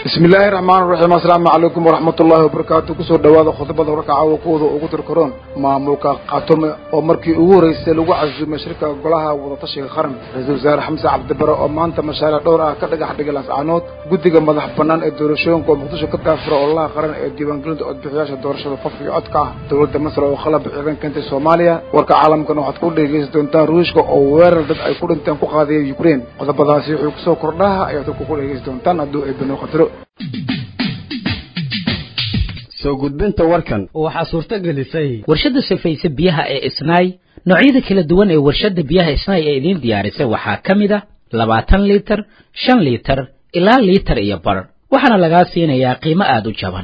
bismi illaahi raxmaan raxiim assalaamu calaykum waraxmat ullaahi wabarakaatu kusoo dhawaada khudbada warka caawa kuwada ugu tirkaroon maamulka khatome oo markii ugu horreysay lagu casuumay shirka golaha wadatashiga qaran ra-iisul wasaare xamse cabdibare oo maanta mashaariic dhowr ah ka dhagax dhigay lascaanood guddiga madax bannaan ee doorashooyinka oo muqdisho ka daafura ololaha qaran ee diiwaangelinta codbixiyaasha doorashada qof iyo codka ah dowladda masar oo qalab ciidan keentay soomaaliya warka caalamkana waxaad ku dhegeysan doontaan ruushka oo weerar dad ay ku dhinteen ku qaadaya ukraine qodobadaasi wuxuu kusoo kordhaha ayaad dadku ku dhegeysan doontaan hadduu ay bano qadro soo gudbinta warkan waxaa suurto gelisay warshadda safayse biyaha ee isnaay noocyada kala duwan ee warshadda biyaha isnaay ee idiin diyaarisay waxaa ka mid a labaatan liitar shan liitar ilaa liitar iyo bar waxaana lagaa siinayaa qiimo aada u jaban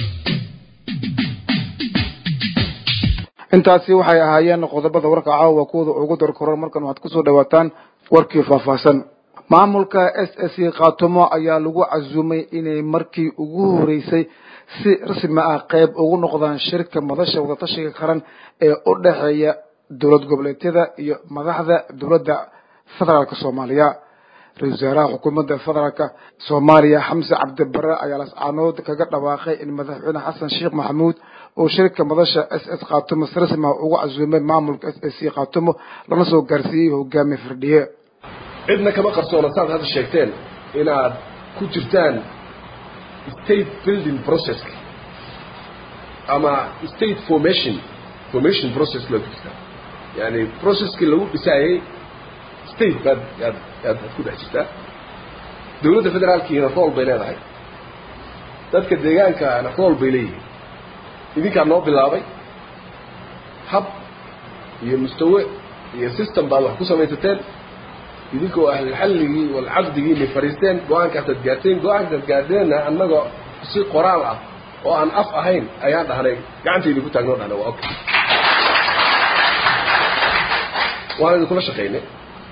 intaasi waxay ahaayeen qodobada warka caawa kuwada ugu darkoran markan waxaad kusoo dhawaataan warkii faahfaahsan maamulka s s khaatumo ayaa lagu casuumay inay markii ugu horeysay si rasmi ah qayb ugu noqdaan shirka madasha wadatashiga qaran ee u dhexeeya dowlad goboleedyada iyo madaxda dowladda federaalk soomaaliya ra-isul wasaaraha xukuumadda federaalk soomaaliya xamse cabdibare ayaa lascaanood kaga dhawaaqay in madaxweyne xasan sheekh maxamuud uu shirka madasha s s khaatumo si rasmi ah ugu casuumay maamulka s s khaatumo lana soo gaarsiiyey hogaamiye firdhiye cidna kama qarsoona saad hadda sheegteen inaad ku jirtaan state building processka ama state formation formation process loo jirtaa yani processkii lagu dhisaayey state baad yaad yaad ku dhex jirtaa dowladda federaalkiina rool bay leedahay dadka deegaankaana rool bay leeyihiin idinkaa noo bilaabay hab iyo mustawe iyo system baad wax ku samaysateen idinkoo ahlulxalligii walcaqdigiinay fadhiisteen go-aankaasaad gaarteen go-aankaasaad gaardeenna annagoo si qoraal ah oo aan af ahayn ayaan dhahnay gacantaydi ku taagnoo dhahna waa okay waan idinkula shaqaynay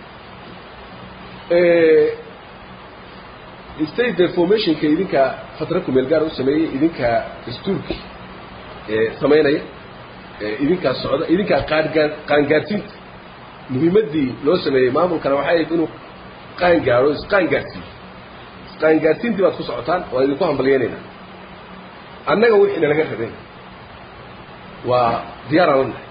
state deformationka idinkaa fatra kumeel gaar u sameeyey idinkaa dastuurki samaynaya idinkaa socda idinkaa qaangaa qaangaarsiinta muhiimaddii loo sameeyey maamulkana waxay ahayd inuu qaan gaadho isqaan gaadhsiiyo isqaangaadhsiintii baad ku socotaan waan idinku hambalyeynayna annaga wixiina laga rabay waa diyaaraan la nahay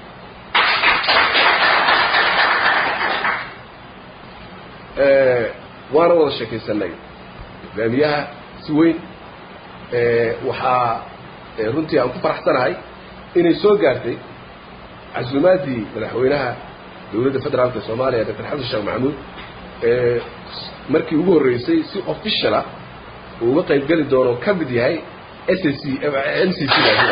waana wada sheekaysanay hogaamiyaha si weyn waxaa runtii aan ku faraxsanahay inay soo gaartay casuumaaddii madaxweynaha dowladda federaalka soomaaliya doctor xasan sheekh maxamuud ee markii ugu horreysay si officiala uu uga qayb geli doono ka mid yahay s c m c c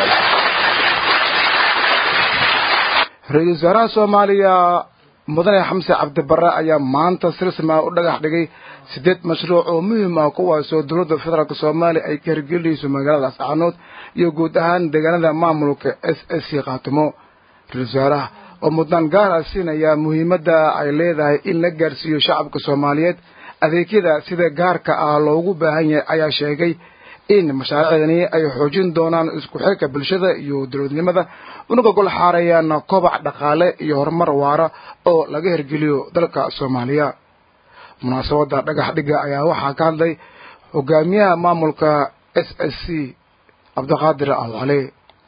ra-iisul wasaaraha soomaaliya mudane xamse cabdibare ayaa maanta si rasmi ah u dhagax dhigay sideed mashruuc oo muhiim ah kuwaasoo dowladda federaalk soomaaliya ay ka hirgelinayso magaalada ascaanood iyo guud ahaan deegaanada maamulka s s c khaatimo ra-isul wasaaraha oo mudnaan gaara siinaya muhiimadda ay leedahay in la gaarsiiyo shacabka soomaaliyeed adeegyada sida gaarka ah loogu baahan yahay ayaa sheegay in mashaariicdani ay xoojin doonaan isku xirka bulshada iyo dowladnimada unaga gol xaarayaan kobac dhaqaale iyo horumar waara oo laga hirgeliyo dalka soomaaliya munaasabadda dhagax dhigga ayaa waxaa ka hadlay hogaamiyaha maamulka s s c cabdiqaadir alcali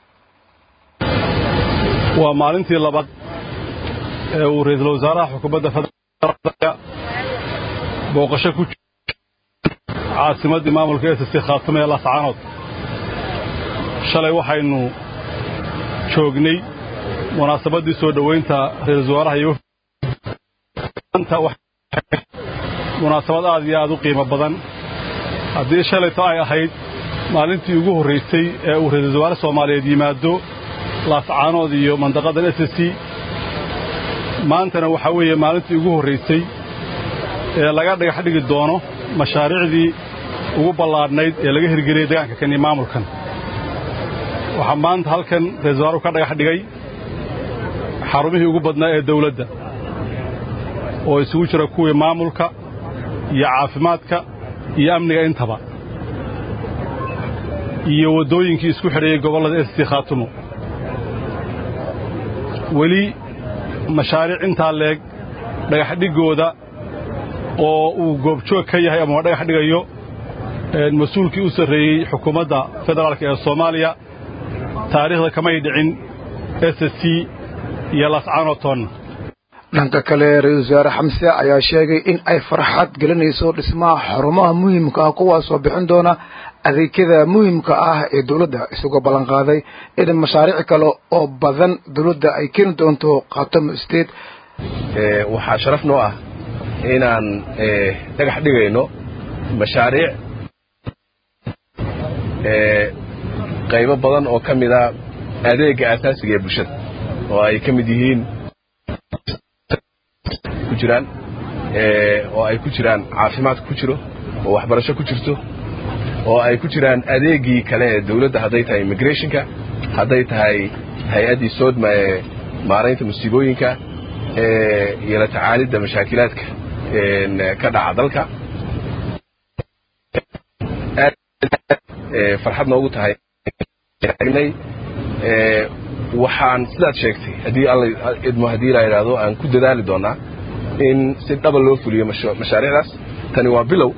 waa maalintii labaad ee uu ra-iisul wasaaraha xukuumadda federaalka booqasho ku caasimaddii maamulka s c khaatime ee lascaanood shalay waxaynu joognay munaasabaddii soo dhowaynta ra-iisul wasaaraha iyo munaasabad aad iyo aad u qiimo badan haddii shalayto ay ahayd maalintii ugu horraysay ee uu ra-iisul wasaare soomaaliyeed yimaado laascaanood iyo mandaqadan s c maantana waxaa weeye maalintii ugu horraysay ee laga dhagax dhigi doono mashaariicdii ugu ballaadhnayd ee laga hirgeliyey deegaanka kan iyo maamulkan waxaa maanta halkan ra-isul wasaaruhu ka dhagax dhigay xarumihii ugu badnaa ee dawladda oo isugu jira kuwii maamulka iyo caafimaadka iyo amniga intaba iyo waddooyinkii isku xidhayey gobollada s c khaatumo weli mashaariic intaa leeg dhagax dhiggooda oo uu goobjoog ka yahay ama dhagax dhigayo mas-uulkii u sarreeyey xukuumadda federaalk ee soomaaliya taariikhda kamay dhicin s c iyo lascanoton dhanka kale ra-iisul wasaare xamse ayaa sheegay in ay farxad gelinayso dhismaha xarumaha muhiimka ah kuwaasoo bixin doona adeegyada muhiimka ah ee dowladda isagoo ballanqaaday in mashaariic kale oo badan dowladda ay keeni doonto khaatamo state waxaa sharaf noo ah inaan dhagax dhigayno mashaariic qaybo badan oo ka mida adeega aasaasiga ee bulshada oo ay ka mid yihiin ku jiraan oo ay ku jiraan caafimaadka ku jiro oo waxbarasho ku jirto oo ay ku jiraan adeegii kale ee dawladda hadday tahay immigrationka hadday tahay hay-addii soodma ee maaraynta musiibooyinka iyo la tacaalidda mashaakilaadka ka dhaca dalka farxad noogu tahay waxaan sidaad sheegtay haddii alla idmo haddii la yidhaahdo aan ku dadaali doonaa in si dhaba loo fuliyo mashaariicdaas tani waa bilow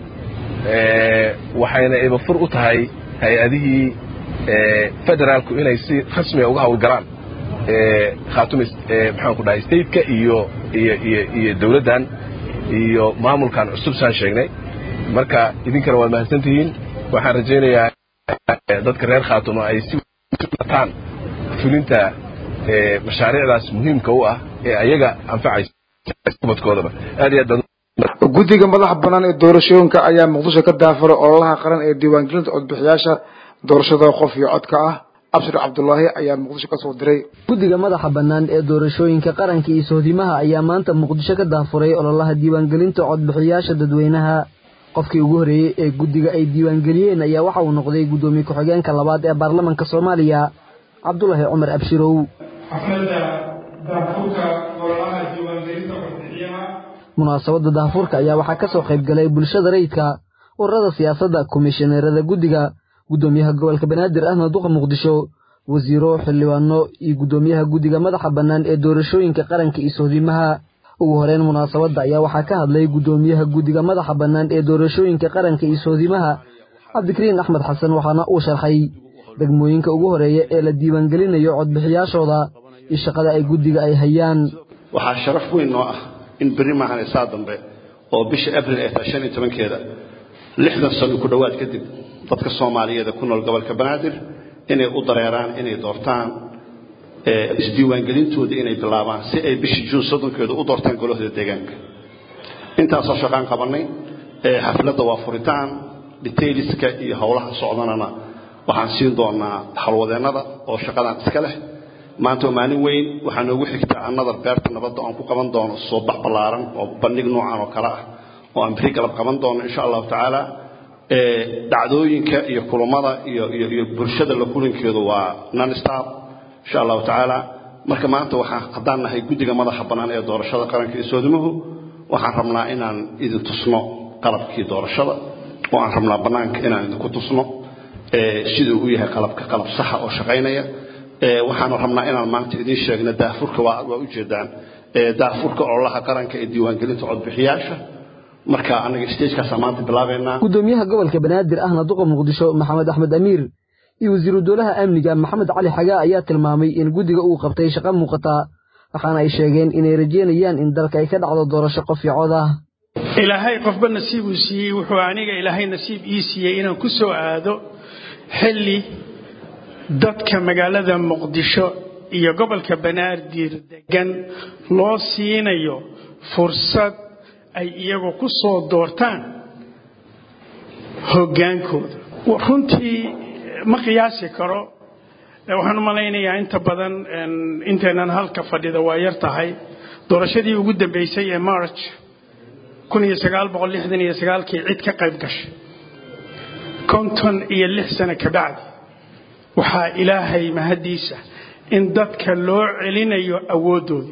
waxayna ibafur u tahay hay-adihii federaalku inay si rasmiga uga hawlgalaan khaatumi maxaan ku dhahay stateka iyo iyo iyo iyo dawladdan iyo maamulkan cusub saan sheegnay marka idinkana waad mahadsan tihiin waxaan rajaynayaa dadka reer khaatumo ay si ataan fulinta mashaariicdaas muhiimka u ah ee ayaga anfacaysa ubadkoodaba aad iyo aad guddiga madaxa bannaan ee doorashooyinka ayaa muqdisho ka daafuray ololaha qaran ee diiwaangelinta codbixiyaasha doorashada qof iyo codka ah abshir cabdulaahi ayaa muqdisho ka soo diray guddiga madaxa bannaan ee doorashooyinka qaranka iyo sohdimaha ayaa maanta muqdisho ka daafuray ololaha diiwaangelinta codbixiyaasha dadweynaha qofkii ugu horreeyey ee guddiga ay diiwaangeliyeen ayaa waxa uu noqday guddoomiye ku-xigeenka labaad ee baarlamanka soomaaliya cabdulaahi cumar abshirow xafladda daafurka ololaha diiwaangelinta codbixiyaha munaasabadda daafurka ayaa waxaa ka soo qayb galay bulshada rayidka ururada siyaasadda komishineerada guddiga guddoomiyaha gobolka banaadir ahmed duqa muqdisho wasiiro xildhibaano iyo guddoomiyaha guddiga madaxa bannaan ee doorashooyinka qaranka iyo sohdimaha ugu horeyn munaasabadda ayaa waxaa ka hadlay guddoomiyaha guddiga madaxa bannaan ee doorashooyinka qaranka iyo sohdimaha cabdikariin axmed xasan waxaana uu sharxay degmooyinka ugu horeeya ee la diiwaangelinayo codbixiyaashooda iyo shaqada ay guddiga ay hayaan waxaa sharaf weyn noo ah in berri maahan isaa dambe oo bisha abril ee tahay shan iyo tobankeeda lixdan sano ku dhowaad kadib dadka soomaaliyeed ee ku nool gobolka banaadir inay u dareeraan inay doortaan isdiiwaangelintooda inay bilaabaan si ay bishii juun soddonkeeda u doortaan golahooda deegaanka intaasoo shaqaan qabannay xafladda waa furitaan detailiska iyo howlaha socdanana waxaan siin doonaa halwadeennada oo shaqadan iska leh maanta waa maalin weyn waxaa noogu xigtaa annadar beerta nabadda oan ku qaban doono soo bax ballaaran oo bandhig noocan oo kale ah oo aan beri galab qaban doono insha allahu tacaala dhacdooyinka iyo kulammada iyo iyo iyo bulshada la kulankeedu waa non stop insha allahu tacaala marka maanta waxaan haddaan nahay guddiga madaxa bannaan ee doorashada qaranka iyo soodimuhu waxaan rabnaa inaan idin tusno qalabkii doorashada oo aan rabnaa bannaanka inaan idinku tusno siduu u yahay qalabka qalab saxa oo shaqaynaya waxaanu rabnaa inaan maanta idiin sheegno daafurka waa ujeedaan daafurka ololaha qaranka ee diiwaangelinta codbixiyaasha marka anaga stagekaasa maanta bilaabeynaa guddoomiyaha gobolka banaadir ahna duqa muqdisho maxamed axmed amiir iyo wasiiru dowlaha amniga maxamed cali xagaa ayaa tilmaamay in guddiga uu qabtay shaqo muuqata waxaana ay sheegeen inay rajeynayaan in dalka ay ka dhacdo doorasho qof iyo cod ah ilaahay qofba nasiibuu siiyey wuxuu aniga ilaahay nasiib ii siiyey inaan ku soo aado xilli dadka magaalada muqdisho iyo gobolka banaadir degan loo siinayo fursad ay iyagu ku soo doortaan hoggaankooda runtii ma qiyaasi karo waxaan u malaynayaa inta badan inteenan halka fadhida waa yar tahay doorashadii ugu dambaysay ee march kii cid ka qayb gashay konton iyo lix sano kabacdi waxaa ilaahay mahaddiisa in dadka loo celinayo awooddoodii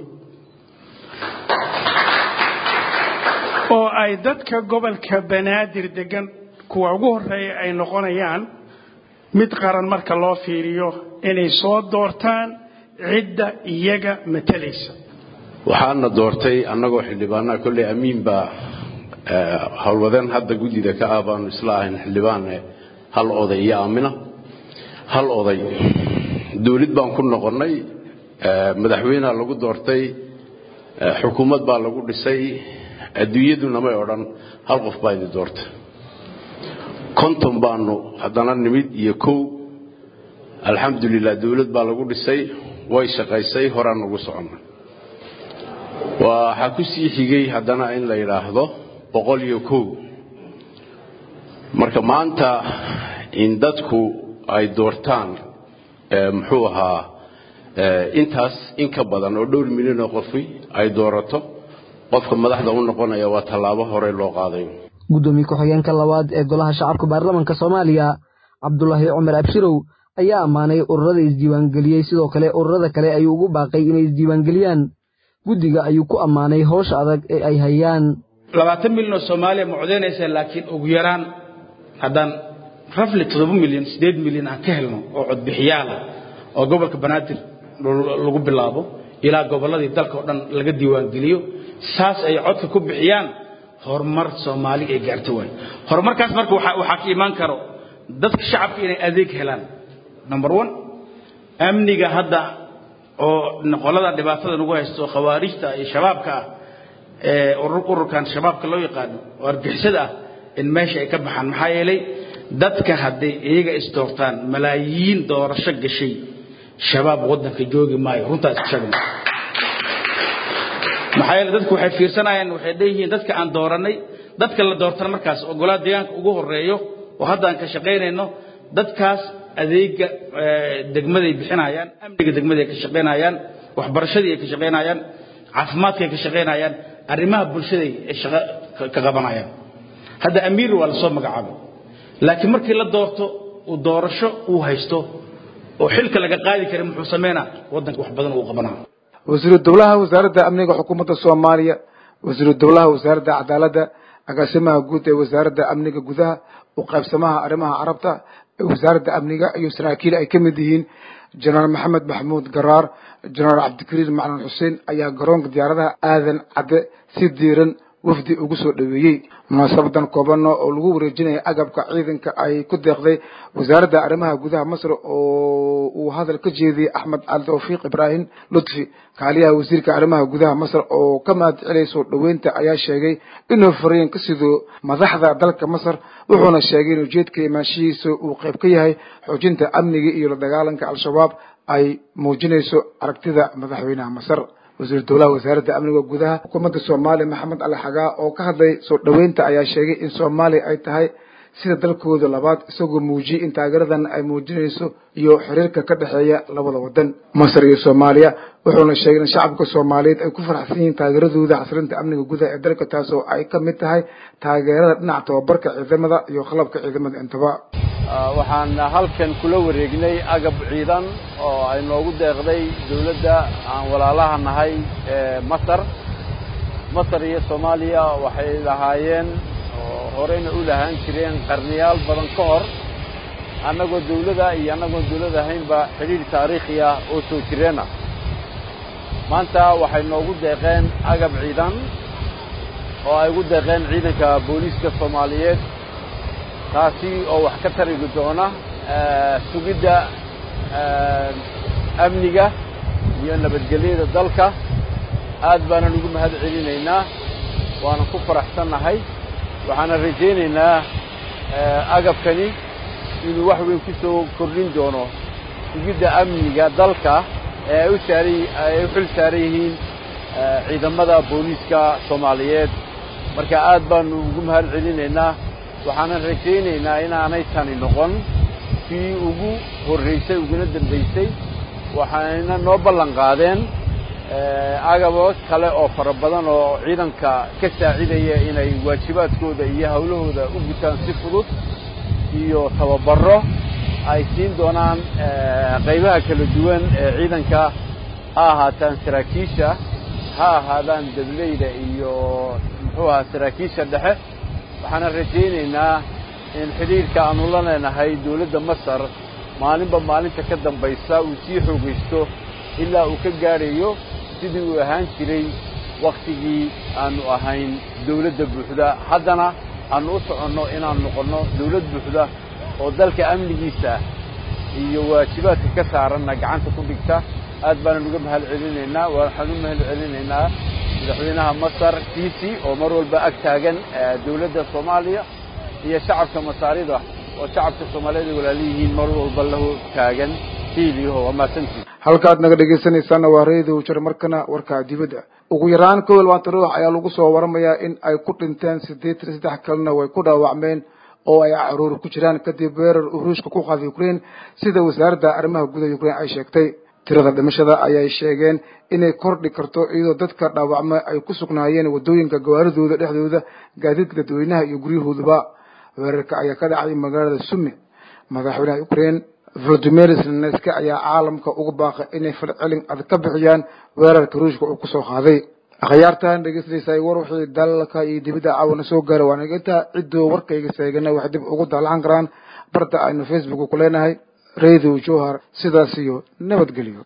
oo ay dadka gobolka banaadir degan kuwa ugu horreeya ay noqonayaan mid qaran marka loo fiiriyo inay soo doortaan cidda iyaga matalaysa waxaana doortay annagoo xildhibaanaha kolley amiin baa howlwadeen hadda guddida ka ah baanu isla ahayn xildhibaane hal oday iyo aamina hal oday dawlad baan ku noqonnay madaxweynea lagu doortay xukuumad baa lagu dhisay adduunyaduna may odhan hal qof baa idi doortay konton baanu haddana nimid iyo kow alxamdulilah dawlad baa lagu dhisay way shaqaysay horaan ugu soconnay waxaa ku sii xigay haddana in la yidhaahdo boqol iyo kow marka maanta in dadku ay doortaan muxuu ahaa intaas in ka badan oo dhowr milyan oo qofi ay doorato qofka madaxda u noqonaya waa tallaabo hore loo qaaday guddoomiye ku-xigeenka labaad ee golaha shacabka baarlamanka soomaaliya cabdulaahi cumar abshirow ayaa ammaanay ururada isdiiwaangeliyey sidoo kale ururada kale ayuu ugu baaqay inay isdiiwaangeliyaan guddiga ayuu ku ammaanay howsha adag ee ay hayaan labaatan milyan oo soomaaliya ma codaynaysa laakiin ugu yaraan haddaan rafli toddoba milyan siddeed milyan aan ka helno oo codbixiyaala oo gobolka banaadir lagu bilaabo ilaa gobolladii dalka oo dhan laga diiwaangeliyo saas ay codka ku bixiyaan horumar soomaali ay gaarto waay horumarkaas marka waxaa ka imaan karo dadka shacabka inay adeeg helaan number one amniga hadda oo qolada dhibaatada nagu haysto khawaarijta iyo shabaabka ah ee ururkan shabaabka loo yaqaano oo argixisada ah in meesha ay ka baxaan maxaa yeelay dadka hadday iyaga isdoortaan malaayiin doorasho gashay shabaab waddanka joogi maayo runtaa iska sheegna maxaa yeele dadku waxay fiirsanayaan waxay leeyihiin dadka aan dooranay dadka la doortana markaas oo golaha deegaanka ugu horeeyo oo hadda aan ka shaqaynayno dadkaas adeega degmaday bixinayaan amniga degmaday ka shaqaynayaan waxbarashadii ay ka shaqaynayaan caafimaadka ay ka shaqaynayaan arrimaha bulshaday ay shaqo ka qabanayaan hadda amiir waa lasoo magacaabay laakiin markii la doorto uu doorasho uu haysto oo xilka laga qaadi kara muxuu sameynaa waddanka wax badan uu qabanaa wasiiru dowlaha wasaaradda amniga xukuumadda soomaaliya wasiiru dowlaha wasaaradda cadaaladda agaasimaha guud ee wasaaradda amniga gudaha u qaybsamaha arrimaha carabta ee wasaaradda amniga iyo saraakiil ay ka mid yihiin jenaraal maxamed maxamuud garaar jenaraal cabdikariir macalin xuseen ayaa garoonka diyaaradaha aadan cadde si diiran wafdi ugu soo dhaweeyey munaasabadan koobana oo lagu wareejinaya agabka ciidanka ay ku deeqday wasaaradda arrimaha gudaha masr oo uu hadal ka jeediyey axmed cali tawfiiq ibraahim lutfi kaaliyaha wasiirka arrimaha gudaha masr oo ka mahad celay soo dhoweynta ayaa sheegay inuu fariin ka sido madaxda dalka masar wuxuuna sheegay in ujeedka imaanshihiisa uu qayb ka yahay xoojinta amniga iyo la dagaalanka al-shabaab ay muujinayso aragtida madaxweynaha masar wasiir dowlaha wasaaradda amniga gudaha xukuumadda soomaaliya maxamed ali xagaa oo ka hadlay soo dhoweynta ayaa sheegay in soomaaliya ay tahay sida dalkooda labaad isagoo muujiyey in taageeradan ay muujinayso iyo xiriirka ka dhexeeya labada wadan masar iyo soomaaliya wuxuuna sheegay in shacabka soomaaliyeed ay ku faraxsan yihiin taageeradooda xasilinta amniga gudaha ee dalka taas oo ay ka mid tahay taageerada dhinaca tababarka ciidamada iyo qalabka ciidamada intaba waxaan halkan kula wareegnay agab ciidan oo ay noogu deeqday dawladda aan walaalaha nahay ee masar masar iyo soomaaliya waxay lahaayeen oo horeyna u lahaan jireen qarniyaal badan ka hor annagoo dawlada iyo annagoon dawlad ahaynba xidhiidh taariikhi ah oo soo jireen ah maanta waxay noogu deeqeen agab ciidan oo ay ugu deeqeen ciidanka booliiska soomaaliyeed taasi oo wax ka tarigi doona sugidda amniga iyo nabadgelyada dalka aad baanan ugu mahad celinaynaa waanan ku faraxsannahay waxaanan rajaynaynaa agabkani inuu wax weyn ku soo kordhin doono sugidda amniga dalka ee ay u saaran ay u xil saaran yihiin ciidamada booliiska soomaaliyeed marka aad baanu ugu mahad celinaynaa waxaanan rajaynaynaa inaanay tani noqon kii ugu horraysay uguna dambaysay waxayna noo ballan qaadeen agabo kale oo fara badan oo ciidanka ka saacidaya inay waajibaadkooda iyo hawlahooda u gutaan si fudud iyo tababarro ay siin doonaan qaybaha kala duwan ee ciidanka ha ahaataan saraakiisha ha ahaadaan dableyda iyo muxuu ahaa saraakiisha dhexe waxaanan rajaynaynaa in xidhiidhka aanu la leenahay dawladda masar maalinba maalinta ka dambaysa uu sii xoogaysto ilaa uu ka gaadhayo sidii uu ahaan jiray wakhtigii aanu ahayn dawladda buuxda haddana aanu u soconno inaan noqonno dawlad buuxda oo dalka amnigiisa iyo waajibaadka ka saaranna gacanta ku dhigta aad baanan uga mahad celinaynaa waxaan u mahad celinaynaa madaxweynaha masar ciisi oo mar walba ag taagan dawladda soomaaliya iyo shacabka masaarida oo shacabka soomaaliyeed ay walaaliyihiin mar walba lahu taagan hiiliyaho waa mahadsantii halkaad naga dhegaysanaysaana waa reediyo jir markana warka dibadda ugu yaraan kow iyo labaatan ruux ayaa lagu soo waramayaa in ay ku dhinteen siddeetan iyo saddex kalena way ku dhaawacmeen oo ay caruur ku jiraan kadib weerar uu ruushka ku qaaday ukraine sida wasaaradda arrimaha gudaha ukraine ay sheegtay tirada dhimashada ayay sheegeen inay kordhi karto iyadoo dadka dhaawacma ay ku sugnaayeen waddooyinka gawaaridooda dhexdooda gaadiidka dadweynaha iyo guryahooduba weerarka ayaa ka dhacay magaalada sumi madaxweynaha ukraine volodimir zelenski ayaa caalamka uga baaqay inay falcelin adag ka bixiyaan weerarka ruushka uu kusoo qaaday akhyaartan dhegeysanaysaa war wixii dalalka iyo dibadda caawana soo gaara waan intaa ciddoo warkayga seegana waxay dib ugu daallacan karaan barta aynu facebook ku leenahay radio johar sidaas iyo nabadgelyo